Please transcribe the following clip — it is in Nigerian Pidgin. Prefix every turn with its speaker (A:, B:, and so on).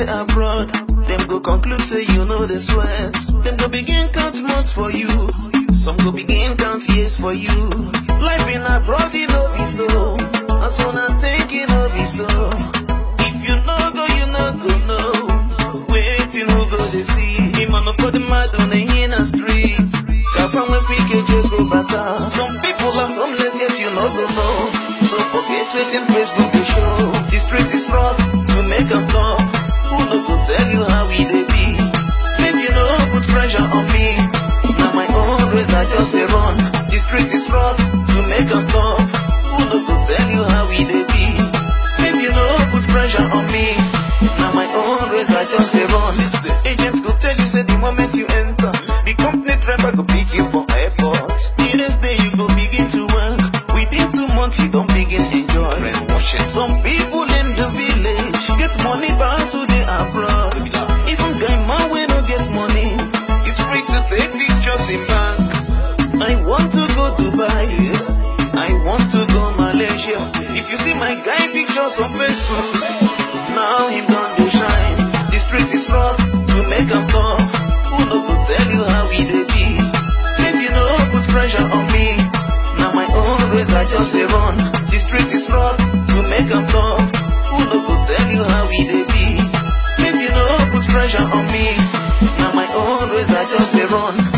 A: dey abroad, dem go conclude say you know the sweat. Dem go begin count months for you, some go begin count years for you. Life in abroad, e no be so, and so na think e no be so. If you no go, you no go know. Wetin who go dey see? Imano for the mad on the inner street. Kafan when PKJ go bata. Some people are homeless yet you no go know. So forget wetin Facebook dey show. The street is rough to make am tough. Who no go tell you how we dey be? Make you no put pressure on me. Na my own race I just dey run. The street is rough to make am tough. Who no go tell you how we dey be? Make you no put pressure on me. Na my own race I just dey run. Agents go tell you say the moment you enter, the company driver go pick you for airport. The next day you go begin to work. Within two months you don begin enjoy. Some people in the village get money pass who dey abroad. Even guy man wey no get money is free to take pictures in bank. I want to go Dubai. I want to go Malaysia. If you see my guy pictures on Facebook, now him don dey shine. The street is rough to make am tough. Who no go tell you how we dey be? Make you no put pressure on me. Na my own race I just dey run. The street is rough to make am tough. Who no go tell you how we dey be? Make you no put pressure on me. Na my own race I just dey run.